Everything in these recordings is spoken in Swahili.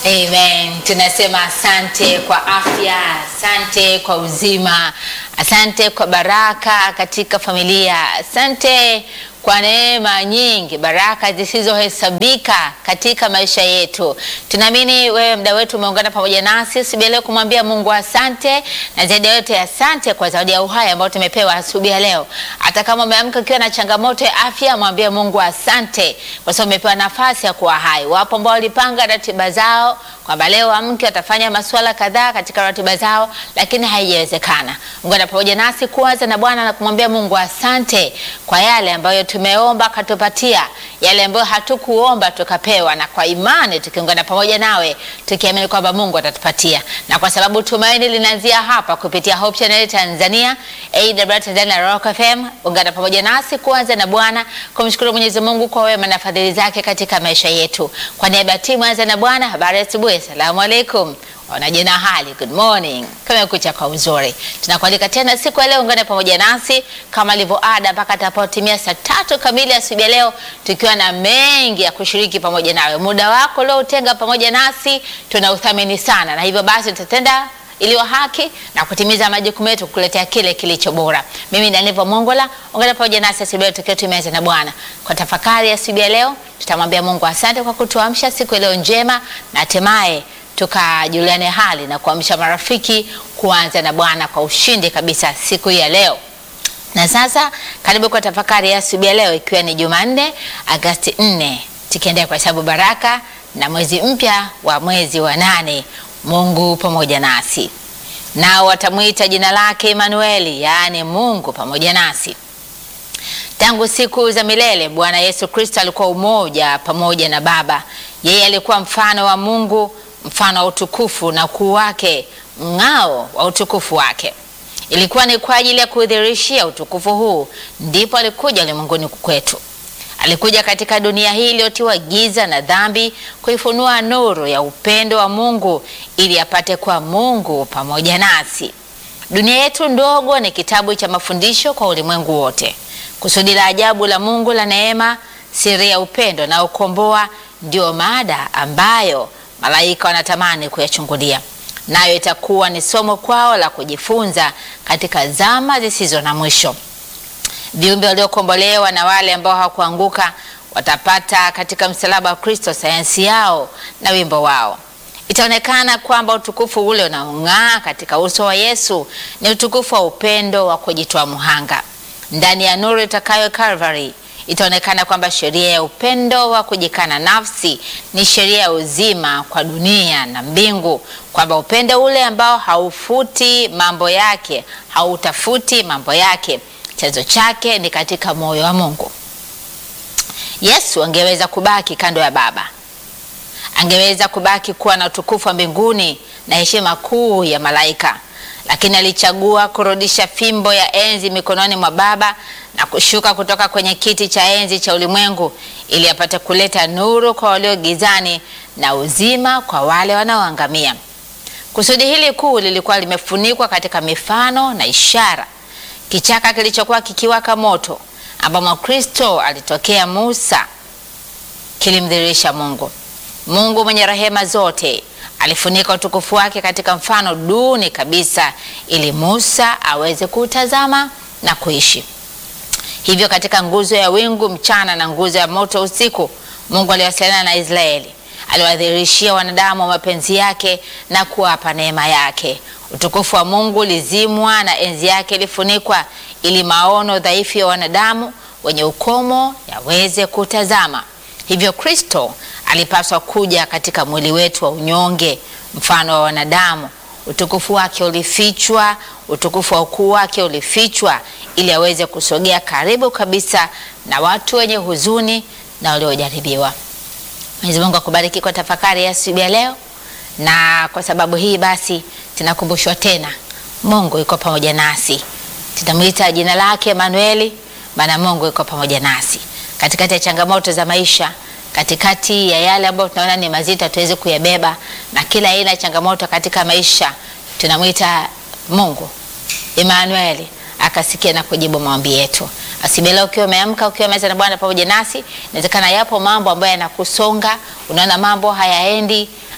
Amen. Tunasema asante kwa afya, asante kwa uzima, asante kwa baraka katika familia, asante kwa neema nyingi, baraka zisizohesabika katika maisha yetu. Tunaamini wewe mda wetu umeungana pamoja nasi asubuhi ya leo kumwambia Mungu asante, na zaidi ya yote asante kwa zawadi ya uhai ambayo tumepewa asubuhi ya leo. Hata kama umeamka ukiwa na changamoto ya afya, mwambie Mungu asante kwa sababu umepewa nafasi ya kuwa hai. Wapo ambao walipanga ratiba zao kwamba leo amke watafanya masuala kadhaa katika ratiba zao, lakini haijawezekana. Ungana pamoja nasi kuanza na Bwana na kumwambia Mungu asante kwa yale ambayo tumeomba katupatia, yale ambayo hatukuomba tukapewa, na kwa imani tukiungana pamoja nawe tukiamini kwamba Mungu atatupatia, na kwa sababu tumaini linaanzia hapa kupitia Hope Channel Tanzania, AWR Tanzania na Rock FM. Ungana pamoja nasi kuanza na Bwana kumshukuru Mwenyezi Mungu kwa wema na fadhili zake katika maisha yetu. Kwa niaba ya timu anza na Bwana, habari ya asubuhi, asalamu alaikum wanaje na hali good morning, kumekucha kwa uzuri. Tunakualika tena siku ya leo, ungane pamoja nasi kama ilivyo ada mpaka tapotimia saa tatu kamili asubuhi ya leo, tukiwa na mengi ya kushiriki pamoja nawe. Muda wako leo utenga pamoja nasi tunauthamini sana, na hivyo basi tutatenda iliyo haki na kutimiza majukumu yetu kukuletea kile kilicho bora. Mimi ni Aniva Mongola, ungana pamoja nasi asubuhi ya leo tukiwa tumeanza na Bwana kwa tafakari ya asubuhi ya leo. Tutamwambia Mungu asante kwa kutuamsha siku ya leo njema na hatimaye tukajuliane hali na kuamsha marafiki kuanza na Bwana kwa ushindi kabisa siku hii ya leo. Na sasa karibu kwa tafakari ya asubuhi ya leo, ikiwa ni Jumanne Agasti 4 tukiendea kwa hesabu baraka na mwezi mpya wa mwezi wa nane. Mungu pamoja nasi, nao watamwita jina lake Emanueli, yaani Mungu pamoja nasi. Tangu siku za milele Bwana Yesu Kristo alikuwa umoja pamoja na Baba. Yeye alikuwa mfano wa Mungu, mfano wa utukufu na ukuu wake, mng'ao wa utukufu wake. Ilikuwa ni kwa ajili ya kudhihirishia utukufu huu ndipo alikuja ulimwenguni kwetu. Alikuja katika dunia hii iliyotiwa giza na dhambi, kuifunua nuru ya upendo wa Mungu ili apate kuwa Mungu pamoja nasi. Dunia yetu ndogo ni kitabu cha mafundisho kwa ulimwengu wote. Kusudi la ajabu la Mungu la neema, siri ya upendo na ukomboa, ndio mada ambayo malaika wanatamani kuyachungulia, nayo itakuwa ni somo kwao la kujifunza katika zama zisizo na mwisho. Viumbe waliokombolewa na wale ambao hawakuanguka watapata katika msalaba wa Kristo sayansi yao na wimbo wao. Itaonekana kwamba utukufu ule unaong'aa katika uso wa Yesu ni utukufu wa upendo wa kujitoa muhanga. Ndani ya nuru itakayo Calvary itaonekana kwamba sheria ya upendo wa kujikana nafsi ni sheria ya uzima kwa dunia na mbingu, kwamba upendo ule ambao haufuti mambo yake, hautafuti mambo yake, chanzo chake ni katika moyo wa Mungu. Yesu angeweza kubaki kando ya Baba, angeweza kubaki kuwa na utukufu wa mbinguni na heshima kuu ya malaika, lakini alichagua kurudisha fimbo ya enzi mikononi mwa Baba na kushuka kutoka kwenye kiti cha enzi cha ulimwengu ili apate kuleta nuru kwa walio gizani na uzima kwa wale wanaoangamia. Kusudi hili kuu lilikuwa limefunikwa katika mifano na ishara. Kichaka kilichokuwa kikiwaka moto ambamo Kristo alitokea Musa kilimdhihirisha Mungu. Mungu mwenye rehema zote alifunika utukufu wake katika mfano duni kabisa ili Musa aweze kuutazama na kuishi. Hivyo katika nguzo ya wingu mchana na nguzo ya moto usiku, Mungu aliwasiliana na Israeli, aliwadhihirishia wanadamu mapenzi yake na kuwapa neema yake. Utukufu wa Mungu ulizimwa na enzi yake ilifunikwa, ili maono dhaifu ya wanadamu wenye ukomo yaweze kutazama. Hivyo Kristo alipaswa kuja katika mwili wetu wa unyonge, mfano wa wanadamu. Utukufu wake ulifichwa, utukufu wa ukuu wake ulifichwa, ili aweze kusogea karibu kabisa na watu wenye huzuni na waliojaribiwa. Mwenyezi Mungu akubariki kwa tafakari ya asubuhi ya leo, na kwa sababu hii basi tunakumbushwa tena, Mungu yuko pamoja nasi. Tutamwita jina lake Emanueli, maana Mungu yuko pamoja nasi katikati ya changamoto za maisha, katikati ya yale ambayo tunaona ni mazito tuweze kuyabeba, na kila aina ya changamoto katika maisha, tunamwita Mungu Emanueli akasikia na kujibu maombi yetu. Asibela, ukiwa umeamka ukiwa meza na Bwana pamoja nasi, inawezekana yapo mambo ambayo yanakusonga, unaona mambo hayaendi,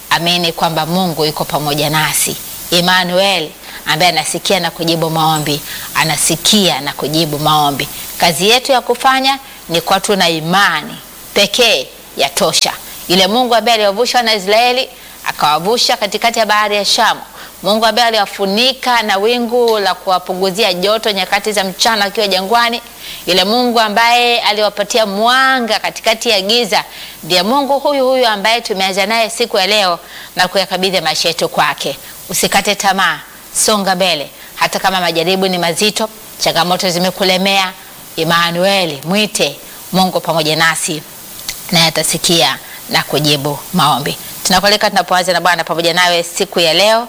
amini kwamba Mungu yuko pamoja nasi. Emmanuel ambaye anasikia na kujibu maombi, anasikia na kujibu maombi. Kazi yetu ya kufanya ni kwa tuna imani pekee yatosha. Yule Mungu ambaye aliwavusha wana Israeli akawavusha katikati ya bahari ya Shamu, Mungu ambaye aliwafunika na wingu la kuwapunguzia joto nyakati za mchana akiwa jangwani, yule Mungu ambaye aliwapatia mwanga katikati ya giza, ndiye Mungu huyu huyu ambaye tumeanza naye siku ya leo na kuyakabidhi maisha yetu kwake. Usikate tamaa, songa mbele, hata kama majaribu ni mazito, changamoto zimekulemea. Emmanuel, mwite Mungu pamoja nasi naye atasikia na kujibu maombi. Tunakualika tunapoanza na Bwana pamoja nawe siku ya leo,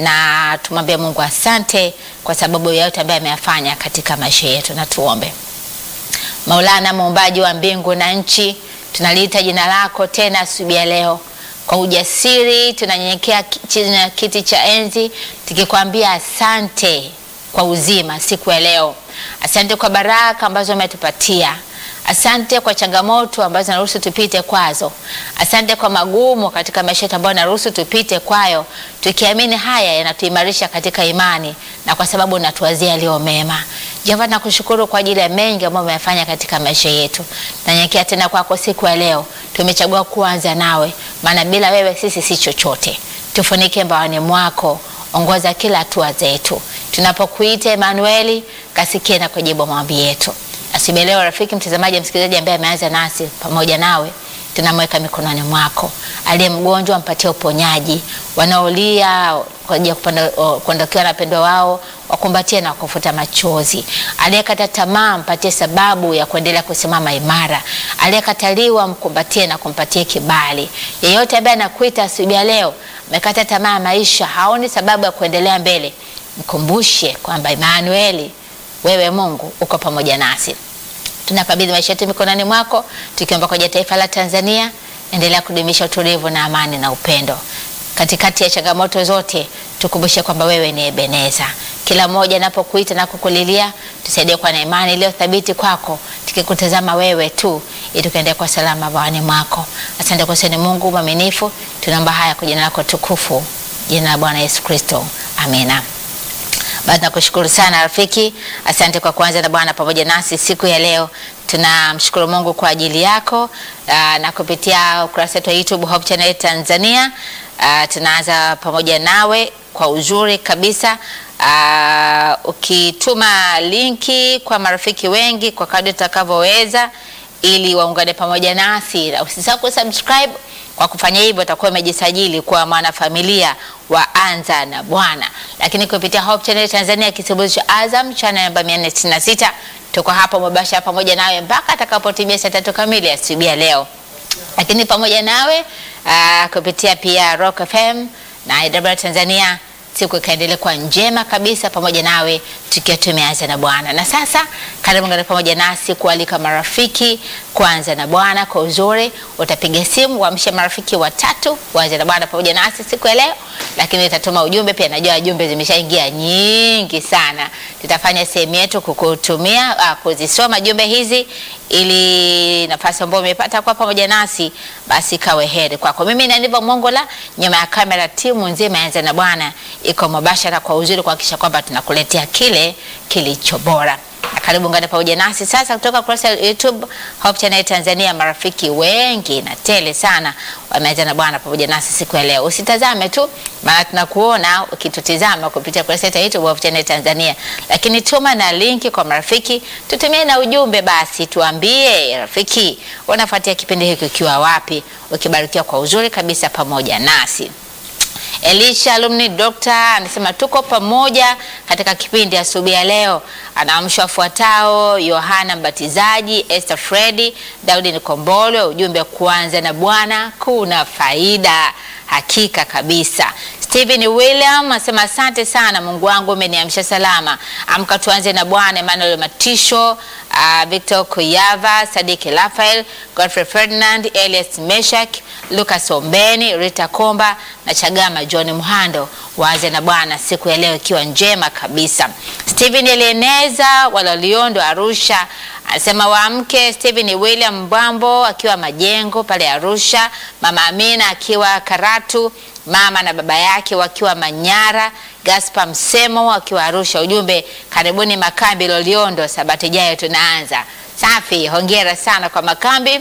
na tumwambie Mungu asante kwa sababu ya yote ambaye ameyafanya katika maisha yetu, na tuombe. Maulana, muumbaji wa mbingu na nchi, tunaliita jina lako tena asubuhi ya leo kwa ujasiri, tunanyenyekea chini ya kiti cha enzi tukikwambia asante kwa uzima siku ya leo. Asante kwa baraka ambazo umetupatia. Asante kwa changamoto ambazo naruhusu tupite kwazo. Asante kwa magumu katika maisha yetu ambayo naruhusu tupite kwayo, tukiamini haya yanatuimarisha katika imani na kwa sababu natuwazia yaliyo mema. Jehova, nakushukuru kwa ajili ya mengi ambayo umefanya katika maisha yetu. Nanyenyekea tena kwako siku ya leo, tumechagua kuanza nawe, maana bila wewe sisi si chochote. Tufunike mbaoni mwako, ongoza kila hatua zetu. Tunapokuita Emanueli, kasikie na kujibu maombi yetu. Asubuhi leo, rafiki mtazamaji, msikilizaji ambaye ameanza nasi pamoja nawe, tunamweka mikononi mwako. Aliye mgonjwa mpatie uponyaji, wanaolia kwa ajili ya kuondokewa na wapendwa wao wakumbatie na kufuta machozi. Aliyekata tamaa mpatie sababu ya kuendelea kusimama imara. Aliyekataliwa mkumbatie na kumpatie kibali. Yeyote ambaye anakuita asubuhi leo amekata tamaa ya maisha, haoni sababu ya kuendelea mbele, mkumbushe kwamba Emanueli, wewe Mungu uko pamoja nasi. Tunakabidhi maisha yetu mikononi mwako, tukiomba kwa taifa la Tanzania, endelea kudumisha utulivu na amani na upendo katikati ya changamoto zote. Tukumbushe kwamba wewe ni Ebeneza. Kila mmoja anapokuita na kukulilia, tusaidie kwa na imani iliyo thabiti kwako, tukikutazama wewe tu, ili tukaendelea kwa salama bawani mwako. Asante kwa seni Mungu mwaminifu, tunaomba haya kwa jina lako tukufu, jina la Bwana Yesu Kristo, amina. Basi nakushukuru sana rafiki, asante kwa kuanza na Bwana pamoja nasi siku ya leo. Tunamshukuru Mungu kwa ajili yako aa, na kupitia ukurasa wetu wa YouTube Hope Channel Tanzania. Aa, tunaanza pamoja nawe kwa uzuri kabisa. Aa, ukituma linki kwa marafiki wengi kwa kadri utakavyoweza, ili waungane pamoja nasi, na usisahau kusubscribe kwa kufanya hivyo utakuwa umejisajili kuwa mwanafamilia wa Anza na Bwana. Lakini kupitia Hope Channel Tanzania, kisimbuzi cha Azam channel namba 466, tuko hapa mubashara pamoja nawe mpaka atakapotimia saa tatu kamili asubuhi ya leo. Lakini pamoja nawe uh, kupitia pia Rock FM na IW Tanzania siku ikaendelea kuwa njema kabisa pamoja nawe tukiwa tumeanza na Bwana. Na sasa karibu ngana pamoja nasi kualika marafiki kuanza na Bwana kwa uzuri. Utapiga simu waamshe marafiki watatu waanze na Bwana pamoja nasi siku ya leo, lakini utatuma ujumbe pia. Najua jumbe zimeshaingia nyingi sana, tutafanya sehemu yetu kukutumia uh, kuzisoma jumbe hizi ili nafasi ambayo umepata kwa pamoja nasi basi kawe heri kwako. Mimi na ndivyo Mongola, nyuma ya kamera timu nzima yaanza na Bwana iko mubashara kwa uzuri kuhakikisha kwamba tunakuletea kile kilicho bora. Karibu ngane pamoja nasi sasa kutoka kurasa ya YouTube Hope Channel Tanzania. Marafiki wengi na tele sana wameanza na Bwana pamoja nasi siku ya leo. Usitazame tu, maana tunakuona ukitutizama kupitia kurasa ya YouTube Hope Channel Tanzania, lakini tuma na linki kwa marafiki, tutumie na ujumbe basi, tuambie rafiki wanafuatia kipindi hiki ukiwa wapi, ukibarikiwa kwa uzuri kabisa pamoja nasi. Elisha alumni Doctor anasema tuko pamoja katika kipindi asubuhi ya leo. Anaamsha wafuatao: Yohana Mbatizaji, Esther Fredi, Daudi Nikombolwe. Ujumbe kuanza na Bwana kuna faida, hakika kabisa. Stephen William anasema asante sana, Mungu wangu umeniamsha salama. Amka tuanze na Bwana. Emmanuel Matisho, uh, Victor Kuyava, Sadiki Rafael, Godfrey Ferdinand, Elias Meshak, Lucas Ombeni, Rita Komba na Chagama John Muhando. Waanze na Bwana siku ya leo ikiwa njema kabisa. Stephen Elieneza Walaliondo Arusha Anasema waamke Stephen William Mbwambo akiwa Majengo pale Arusha, mama Amina akiwa Karatu, mama na baba yake wakiwa Manyara, Gaspar Msemo akiwa Arusha. Ujumbe, karibuni makambi Loliondo, sabato ijayo tunaanza. Safi, hongera sana kwa makambi.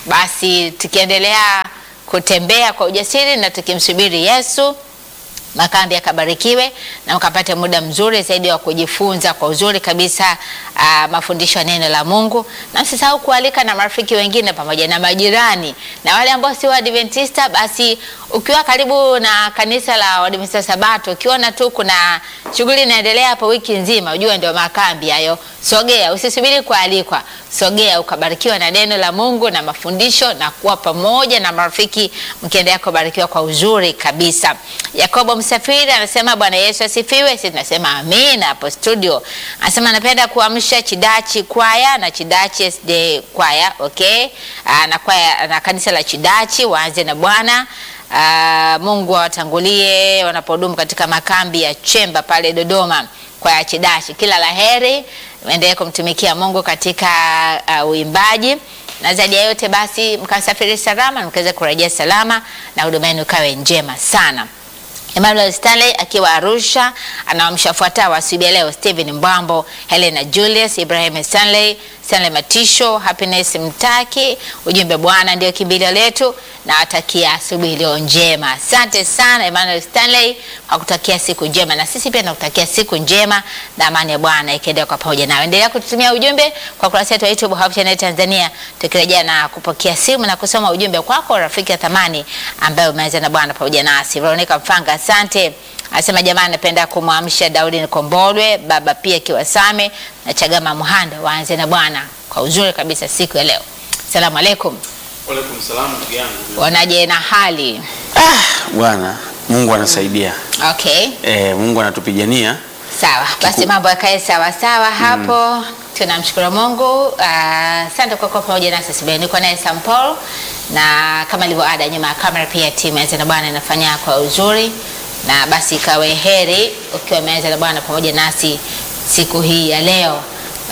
Basi tukiendelea kutembea kwa ujasiri na tukimsubiri Yesu makambi yakabarikiwe na mkapate muda mzuri zaidi wa kujifunza kwa uzuri kabisa uh, mafundisho ya neno la Mungu, na msisahau kualika na marafiki wengine pamoja na majirani na wale ambao si Waadventista. Basi ukiwa karibu na kanisa la Waadventista Sabato, ukiona tu kuna shughuli inaendelea hapo wiki nzima, ujue ndio makambi hayo. Sogea, usisubiri kualikwa, sogea ukabarikiwa na neno la Mungu na mafundisho na kuwa pamoja na marafiki, mkiendelea kubarikiwa kwa uzuri kabisa. Yakobo Msafiri anasema Bwana Yesu asifiwe. Sisi tunasema amina hapo studio. Anasema anapenda kuamsha Chidachi kwaya na Chidachi SD kwaya, okay? Aa, na kwaya na kanisa la Chidachi waanze na Bwana. Uh, Mungu awatangulie wanapodumu katika makambi ya Chemba pale Dodoma kwa ya Chidachi. Kila laheri, endelee kumtumikia Mungu katika uh, uimbaji na zaidi ya yote basi mkasafiri salama, mkaweze kurejea salama na huduma yenu kawe njema sana. Emmanuel Stanley akiwa Arusha anaamsha fuatao asubuhi ya leo: Stephen Mbwambo, Helena Julius, Ibrahim Stanley, Stanley Matisho, Happiness Mtaki. Ujumbe, Bwana ndio kimbilio letu, na watakia asubuhi leo njema. Asante sana Emmanuel Stanley kwa kutakia siku njema, na sisi pia tunakutakia siku njema na amani ya Bwana ikiendelea kwa pamoja nawe. Endelea kututumia ujumbe kwa kurasa yetu ya YouTube Hope Channel Tanzania, tukirejea na kupokea simu na kusoma ujumbe kwako rafiki ya thamani ambaye umeanza na Bwana pamoja nasi. Veronica Mfanga, asante. Anasema jamani, napenda kumwamsha Daudi Nikombolwe, baba pia Kiwasame na Chagama Muhanda, waanze na Bwana kwa uzuri kabisa siku ya leo. Salamu alaikum, Waalaikum salaam ndugu yangu. wanaje na hali? Bwana Mungu anasaidia. Okay, E, Mungu anatupigania. sawa basi, mambo yakae sawa sawa hapo. Tunamshukuru Mungu. Ah, Asante kwa kuwa pamoja nasi asubuhi. Niko naye Sam Paul na kama ilivyo ada, nyuma ya kamera pia timu ya na Bwana inafanya kwa uzuri, na basi ikawe heri ukiwa umeanza na Bwana pamoja nasi siku hii ya leo.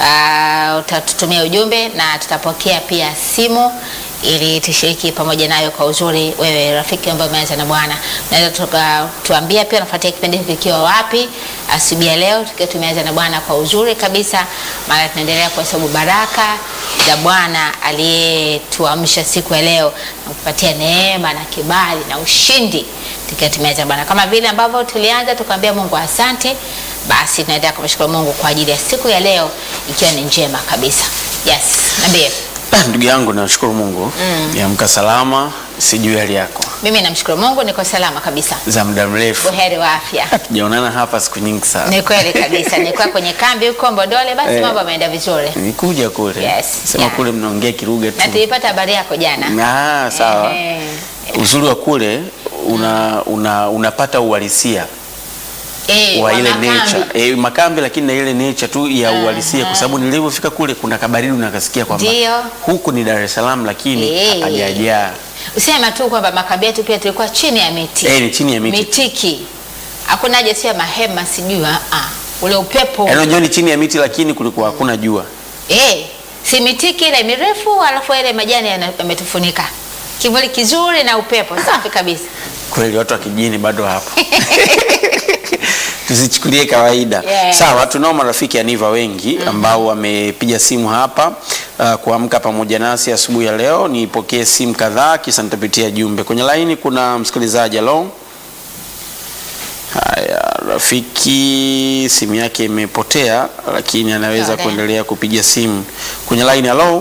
Uh, utatutumia ujumbe na tutapokea pia simu ili tushiriki pamoja nayo kwa uzuri. Wewe rafiki ambaye umeanza na Bwana, unaweza tuka- tuambia pia unafuatia kipindi hiki kikiwa wapi asubuhi ya leo, tukiwa tumeanza na Bwana kwa uzuri kabisa, maana tunaendelea kuhesabu baraka za Bwana aliyetuamsha siku ya leo na kupatia neema na kibali na ushindi tukiwa tumeanza na Bwana, kama vile ambavyo tulianza tukamwambia Mungu asante. Basi tunaendelea kumshukuru Mungu kwa ajili ya siku ya leo ikiwa ni njema kabisa. Yes, niambie. Ah, ndugu yangu nashukuru Mungu. Niamka salama, sijui hali yako. Mimi namshukuru Mungu niko salama kabisa, Za muda mrefu. buheri wa afya. Tujaonana hapa siku nyingi sana. Ni kweli kabisa, nilikuwa kwenye kambi huko Mbondole, basi Eh. mambo yameenda vizuri Nikuja kule. Yes, Sema yeah. kule mnaongea Kiruga tu. na tulipata habari yako jana. Ah, sawa. Eh, Uzuri wa kule una, una, unapata uhalisia eh, wa wa ile makambi. nature. E, makambi lakini na ile nature tu ya uhalisia kwa sababu nilivyofika kule kuna kabaridi unakasikia kwamba Ndio. huku ni Dar es Salaam lakini Eh. hapajajaa. Usema tu kwamba makambi yetu pia tulikuwa chini ya miti Eh, ni chini ya miti. mitiki, hakuna haja sio ya mahema, sijui ah, ah. ule upepo Yaani unajua ni chini ya miti lakini kulikuwa hakuna jua. Eh, si mitiki ile mirefu alafu ile majani yana- yametufunika. Kivuli kizuri na upepo safi kabisa. Kweli watu wa kijijini bado hapo. Tusichukulie kawaida. Yeah. Sawa, tunao marafiki aniva wengi ambao wamepiga simu hapa uh, kuamka pamoja nasi asubuhi ya leo. Nipokee simu kadhaa kisha nitapitia jumbe. Kwenye laini kuna msikilizaji halo. Haya, rafiki simu yake imepotea lakini anaweza Okay. kuendelea kupiga simu. Kwenye laini halo.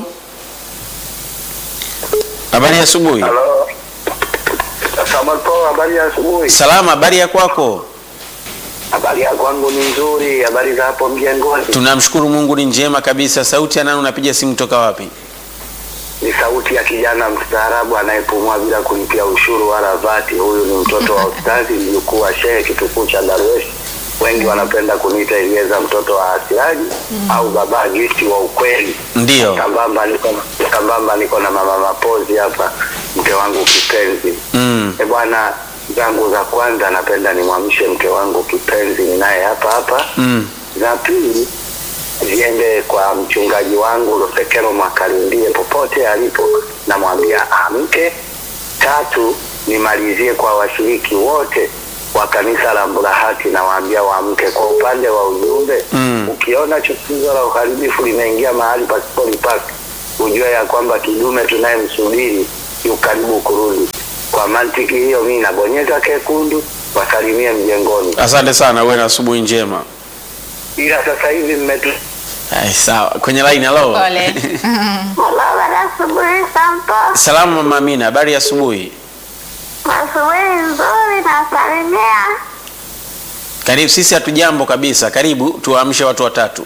Habari ya asubuhi. Halo. Samuel Paul, habari ya asubuhi. Salama, habari ya kwako? Habari ya kwangu ni nzuri, habari za hapo mjengoni. Tunamshukuru Mungu ni njema kabisa. Sauti ya nani unapiga simu toka wapi? Ni sauti ya kijana mstaarabu anayepumua bila kulipia ushuru wala vati. Huyu ni mtoto wa ustazi, mjukuu wa shehe kitukuu cha Darwesh. Wengi wanapenda kuniita Elieza, mtoto wa Asiraji au baba Gifti wa ukweli. Ndio. Sambamba niko na sambamba niko na mama Mapozi hapa, mke wangu kipenzi. Mm. E bwana, zangu za kwanza napenda nimwamshe mke wangu kipenzi ninaye hapa hapa. Mm. Za pili ziende kwa mchungaji wangu Lusekelo Makalindie popote alipo, namwambia amke. Tatu, nimalizie kwa washiriki wote wa kanisa la Mburahati, nawaambia waamke. Kwa upande wa ujumbe Mm. ukiona chukizo la uharibifu limeingia mahali pasipolipaki, ujue ya kwamba kidume tunayemsubiri yu karibu kurudi. Kwa mantiki hiyo, mimi nabonyeza kekundu, wasalimie mjengoni, Asante sana, uwe na asubuhi njema. ila sasa hivi mmetu Ai, sawa. Kwenye line halo. Pole. Halo, baada asubuhi Sampo. Salamu mama Amina, habari ya asubuhi. Asubuhi nzuri nasalimia. Karibu, sisi hatujambo kabisa. Karibu tuwaamshe watu watatu.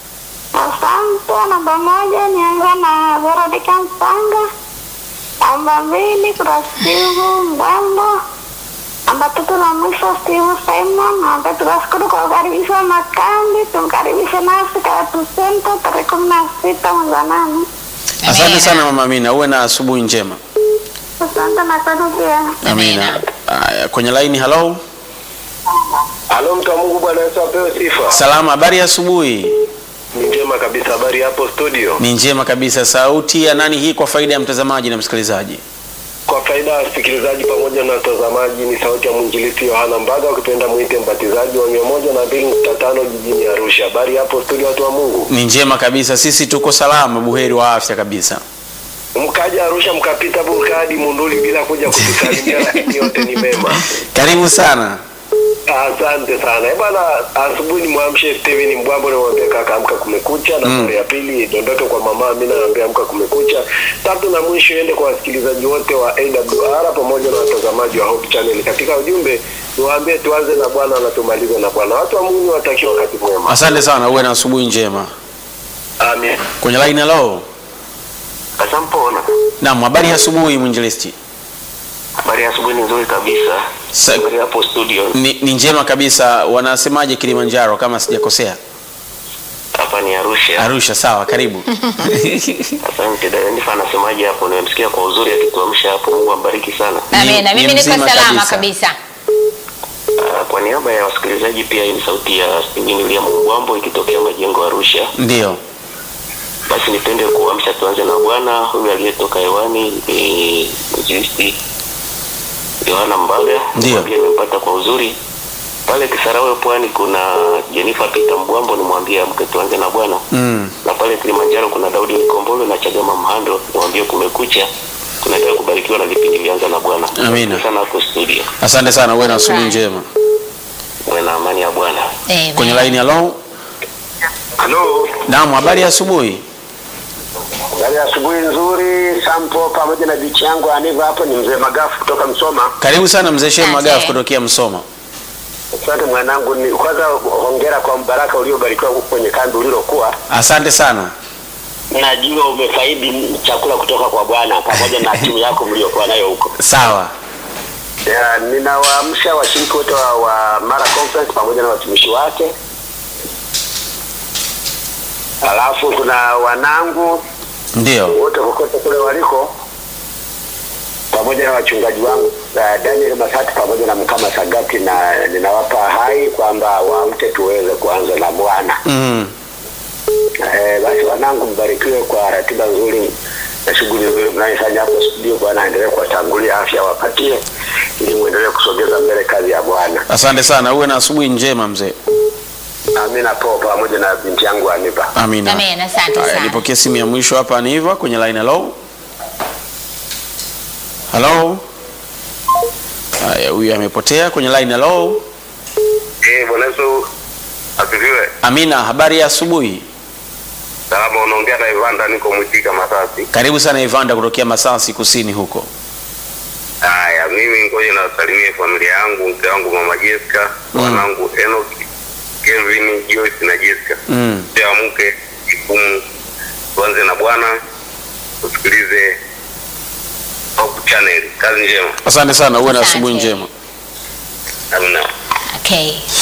Asante. Namba moja nianza na Veronica Mpanga. Namba mbili kuna Steve Mbambo. Namba tatu na mwisho Steve Simon. Namba tunashukuru kwa ukaribisho wa makambi. Tumkaribishe nasi Karatu Center tarehe kumi na sita mwezi wa nane. Asante Amina. sana mama Amina, uwe na asubuhi njema. Asante na kwenu pia. Amina. Aya, kwenye line halo. Halo, mtu wa Mungu, Bwana Yesu apewe sifa. Salama, habari ya asubuhi. Ni njema kabisa. Habari hapo studio? Ni njema kabisa. Sauti ya nani hii kwa faida ya mtazamaji na msikilizaji? Kwa faida ya wasikilizaji pamoja na watazamaji, ni sauti ya mwinjilisti Yohana Mbaga, ukipenda mwite mbatizaji wa mia moja na mbili nukta tano jijini Arusha. Habari hapo studio, watu wa Mungu? Ni njema kabisa, sisi tuko salama, buheri wa afya kabisa. Mkaja Arusha mkapita Burkadi Munduli bila kuja kutusalimia, lakini yote ni mema. Karibu sana. Asante sana Eh bana, asubuhi ni mwamshe Steven Mbwambo, nimwambia kaka amka kumekucha. Na mm. ya pili idondoke kwa mama Amina, naambia amka kumekucha. Tatu na mwisho iende kwa wasikilizaji wote wa AWR pamoja na watazamaji wa Hope Channel. Katika ujumbe niwaambie tuanze na Bwana na tumalize na Bwana. Watu wa Mungu watakiwa wakati mwema. Asante sana, uwe na asubuhi njema. Amen. Kwenye line halo. kasampona. Naam, habari ya asubuhi mwinjilisti. Habari ya asubuhi ni nzuri kabisa. Sa- Habari hapo studio. Ni, ni njema kabisa. Wanasemaje Kilimanjaro kama sijakosea? Hapa ni Arusha. Arusha, sawa, karibu. Asante dada Nifa anasemaje hapo? Nimemsikia kwa uzuri akituamsha hapo. Mungu ambariki sana. Amina. Ni- Mimi ni niko mzima salama kabisa. kabisa. Ah, Kwa niaba ya wasikilizaji pia hii ni sauti ya Steven William Mbwambo ikitokea majengo Arusha. Ndio. Basi nipende kuamsha, tuanze na Bwana huyu aliyetoka hewani ni mwinjilisti Yohana Mbaga. Ndio. Pia nimempata kwa uzuri pale Kisarawe Pwani. Kuna Jennifer Peter Mbwambo, nimwambie amke, tuanze na Bwana Mm. na pale Kilimanjaro kuna Daudi Nikombolo na Chagama Mhando, nimwambie kumekucha. Tunaendelea kubarikiwa na vipindi vyanza na Bwana. Amina. Asante sana hapo studio, Asante sana, uwe na asubuhi Alright. njema. uwe na amani ya Bwana. Amen. Kwenye line halo. Halo. Naam, habari ya asubuhi. Habari ya asubuhi nzuri Sampo pamoja na bichi yangu Aniva hapo ni mzee Magafu kutoka Msoma. Karibu sana mzee Shem Asante. Magafu kutokea Msoma. Asante mwanangu, ni kwanza hongera kwa mbaraka uliobarikiwa huko kwenye kambi ulilokuwa. Asante sana. Najua umefaidi chakula kutoka kwa Bwana pamoja na timu yako mliokuwa nayo huko. Sawa. Ya, ninawaamsha washiriki wote wa, wa Mara Conference pamoja na watumishi wake. Alafu kuna wanangu Ndio. wote kokote kule waliko pamoja na wachungaji wangu uh, Daniel Masati pamoja na Mkama Sagati, na ninawapa hai kwamba waamke tuweze kuanza na Bwana. Mm. Eh, basi wanangu, mbarikiwe kwa ratiba nzuri na shughuli nzuri mnayofanya hapo studio. Bwana aendelee kuwatangulia, afya wapatie, ili muendelee kusogeza mbele kazi ya Bwana. Asante sana, uwe na asubuhi njema mzee. Amina po pamoja na binti yangu Anipa. Amina. Amen, asante Haya, sana. nipokee simu ya mwisho hapa ni Eva kwenye line hello. Hello. Haya, huyu amepotea kwenye line hello. Eh, Bwana Yesu asifiwe. Amina, habari ya asubuhi. Salama, unaongea na Ivanda, niko Mwitika Masasi. Karibu sana Ivanda kutokea Masasi kusini huko. Haya, mimi ngoja nawasalimie familia yangu, mke wangu mama Jessica, Mm. wanangu Enoch, Kevin, Joyce na Jessica. Mm. Pia mke jukumu, tuanze na Bwana, tusikilize Hope Channel. Kazi njema. Asante sana, uwe na Asante. asubuhi njema. Amina. Okay.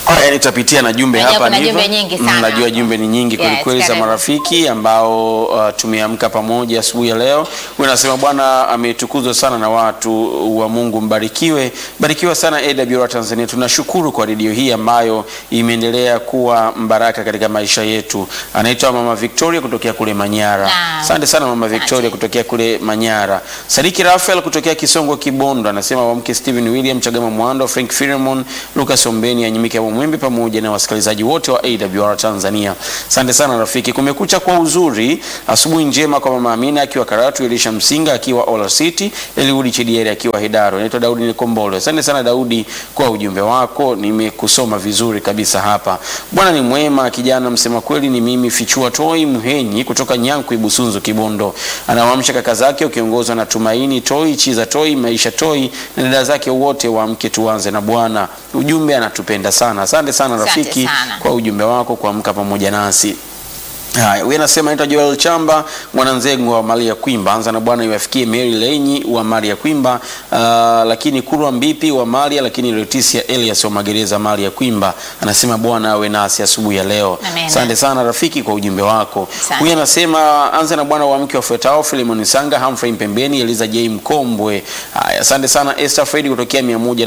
Haya, nitapitia na jumbe Najua hapa kuna ndivyo. jumbe nyingi Mm, sana Najua hapa. jumbe ni nyingi Yes, kweli kweli za karibu. marafiki ambao uh, tumeamka pamoja asubuhi ya leo. Huyu anasema Bwana ametukuzwa sana na watu wa Mungu, mbarikiwe. Barikiwa sana AWR Tanzania. Tunashukuru kwa redio hii ambayo imeendelea kuwa mbaraka katika maisha yetu. Anaitwa Mama Victoria kutokea kule Manyara. Naam. Asante sana Mama Asante. Victoria kutokea kule Manyara. Sadiki Rafael kutokea Kisongo Kibondo anasema wamke Stephen William Chagama Mwando, Frank Filemon, Lucas Ombeni, Anyimike wa Mwembe pamoja na wasikilizaji wote wa AWR Tanzania. Asante sana rafiki. Kumekucha kwa uzuri. Asubuhi njema kwa Mama Amina akiwa Karatu, Elisha Msinga akiwa Ola City, Eliudi Chidieri akiwa Hidaro. Naitwa Daudi Nikombolo. Asante sana Daudi kwa ujumbe wako. Nimekusoma vizuri kabisa hapa. Bwana ni mwema, kijana msema kweli ni mimi Fichua Toi Muhenyi kutoka Nyankwi Busunzu Kibondo. Anawaamsha kaka zake ukiongozwa na Tumaini Toi, Chiza Toi, Maisha Toi na dada zake wote waamke tuanze na Bwana. Ujumbe anatupenda sana. Asante sana Asante rafiki sana. kwa ujumbe wako kuamka pamoja nasi. Haya, huyu anasema naitwa Joel Chamba mwananzengo wa Maria Kwimba. Anza na Bwana iwafikie Mary Lenyi wa Maria Kwimba, uh, lakini Kurwa Mbipi wa Maria, lakini Leticia Elias wa Magereza Maria Kwimba. Anasema Bwana awe nasi asubuhi ya leo. Amen. Asante sana rafiki kwa ujumbe wako. Asante. Huyu anasema anza na Bwana wa mke wafuatao Filemon Sanga, Humphrey Mpembeni, Eliza J Mkombwe. Haya, asante sana Esther Fred kutokea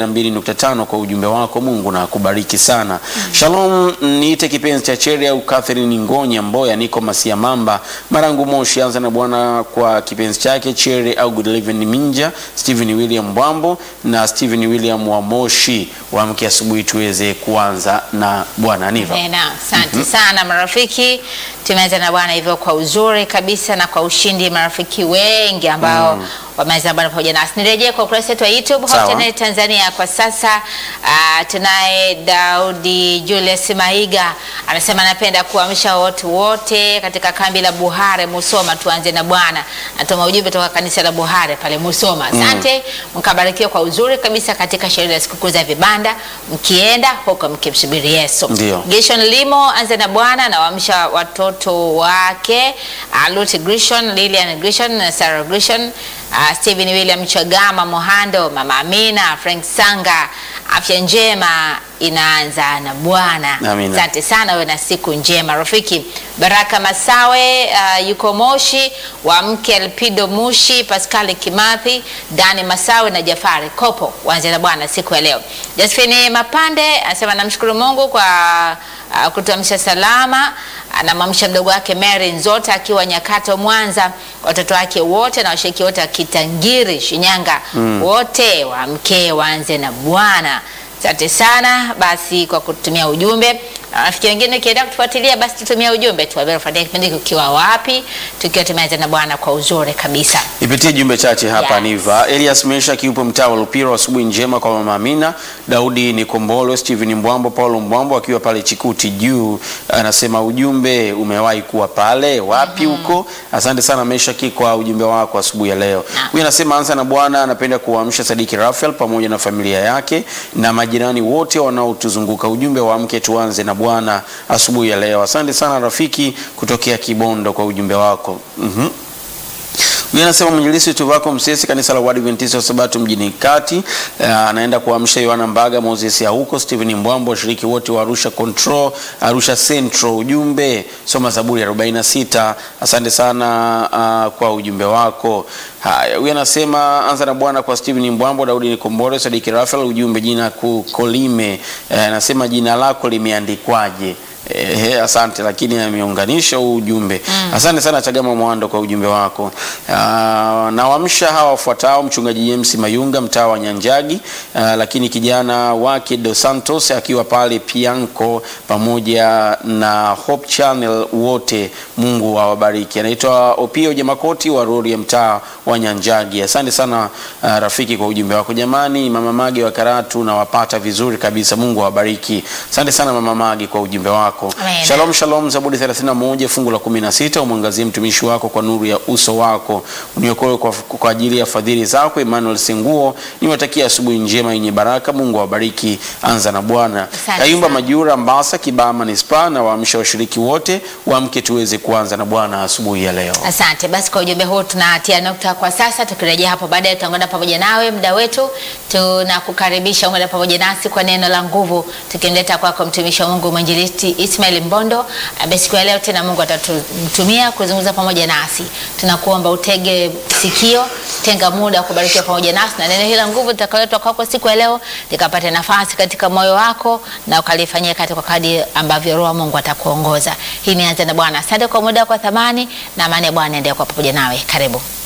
102.5 kwa ujumbe wako. Mungu na akubariki sana. Shalom, niite kipenzi cha Cheri au Catherine Ngonya Mboya, niko Masia Mamba, Marangu Moshi. Anza na Bwana kwa kipenzi chake Cheri au Good Living Minja, Stephen William Bwambo na Stephen William wa Moshi. Waamke asubuhi tuweze kuanza na Bwana Niva. Tena, asante sana marafiki. Tumeanza na Bwana hivyo kwa uzuri kabisa na kwa ushindi, marafiki wengi ambao wameanza na Bwana pamoja nasi. Nirejee kwa ukurasa wetu wa YouTube Sawa. Hope Channel Tanzania kwa sasa. Uh, tunaye Daudi Julius Maiga anasema anapenda kuamsha watu wote katika kambi la Buhare Musoma, tuanze na Bwana. Natuma ujumbe toka kanisa la Buhare pale Musoma. Asante, mkabarikiwa kwa uzuri kabisa katika sherehe ya sikukuu za vibanda, mkienda huko mkimsubiri Yesu. Ndio. Gishon Limo anze na Bwana na waamsha watoto wake uh, Lucy Grishon, Lilian Grishon na Sarah Grishon, uh, Stephen William Chagama Mohando, Mama Amina, Frank Sanga. Afya njema inaanza na Bwana. Amina. Asante sana, wewe na siku njema rafiki. Baraka Masawe uh, yuko Moshi, wa mke Elpido Mushi, Pascal Kimathi, Dani Masawe na Jafari Kopo waanze na Bwana siku ya leo. Josephine Mapande anasema namshukuru Mungu kwa uh, kutuamsha salama. Anamwamsha mdogo wake Mary Nzota akiwa Nyakato Mwanza, watoto wake wote na washiriki wote wa Kitangiri Shinyanga, wote waamke waanze na Bwana. Asante sana basi kwa kutumia ujumbe. Na Rafiki wengine ukienda kutufuatilia basi tutumia ujumbe tu, fuatilia kipindi hiki ukiwa wapi, tukiwa tumeanza na Bwana kwa uzuri kabisa. Ipitie jumbe chache hapa Yes. Niva. Elias Mesha kiupo mtaa wa Lupiro, asubuhi njema kwa mama Amina, Daudi Nikombolo, Steven Mbwambo, Paulo Mbwambo akiwa pale Chikuti juu, anasema ujumbe umewahi kuwa pale wapi huko? Asante sana Mesha kwa ujumbe wako asubuhi ya leo. Naam. Huyu anasema anza na Bwana, anapenda kuamsha Sadiki Rafael pamoja na familia yake na majirani wote wanaotuzunguka. Ujumbe wa mke tuanze na Bwana asubuhi ya leo. Asante sana rafiki kutokea Kibondo kwa ujumbe wako. Mhm. Huyu anasema mwinjilisti Tuvako Msesi, kanisa la Waadventista wa Sabato mjini Kati, eh, anaenda kuamsha Yohana Mbaga, Moses ya huko, Stephen Mbwambo, washiriki wote wa Arusha Control, Arusha Central. Ujumbe soma Zaburi 46. Asante sana ah, kwa ujumbe wako. Haya, huyu anasema anza na Bwana kwa Stephen Mbwambo, Daudi Nikombore, Sadiki Rafael. Ujumbe jina kukolime, eh, anasema jina lako limeandikwaje? Ehe, asante, lakini ameunganisha huu ujumbe. Asante sana Chagama Mwando kwa ujumbe wako. Ah, Nawamsha hawa wafuatao: mchungaji James Mayunga mtaa wa Nyanjagi, ah, lakini kijana wake Dos Santos akiwa pale Pianco, pamoja na Hope Channel wote, Mungu awabariki. Anaitwa Opio Jamakoti wa Rori ya mtaa wa Nyanjagi. Asante sana ah, rafiki kwa ujumbe wako. Jamani, mama Mage wa Karatu nawapata vizuri kabisa, Mungu awabariki. Asante sana mama Mage kwa ujumbe wako. wako. Amen. Shalom shalom, Zaburi 31 fungu la 16, umwangazie mtumishi wako kwa nuru ya uso wako, uniokoe kwa, kwa ajili ya fadhili zako. Emmanuel Senguo, niwatakia asubuhi njema yenye baraka. Mungu awabariki. Anza na Bwana. Asante Kayumba sana. Majura, Mbasa, Kibaha Manispaa, na waamsha washiriki wote waamke tuweze kuanza na Bwana asubuhi ya leo. Asante. Basi kwa ujumbe huu tunatia nukta kwa sasa. Tukirejea hapo baadaye, tutaungana pamoja nawe muda wetu. Tunakukaribisha ungana pamoja nasi kwa neno la nguvu, tukimleta kwako mtumishi wa Mungu mwinjilisti Ismail Mbondo. ambaye siku ya leo tena Mungu atatutumia kuzungumza pamoja nasi. Tunakuomba utege sikio, tenga muda wa kubarikiwa pamoja nasi, na neno hili la nguvu litakaletwa kwako siku ya leo likapate nafasi katika moyo wako na ukalifanyia kazi kwa kadri ambavyo Roho wa Mungu atakuongoza. Hii ni Anza na Bwana. Asante kwa muda kwa thamani na amani ya Bwana endelea kuwa pamoja nawe. Karibu.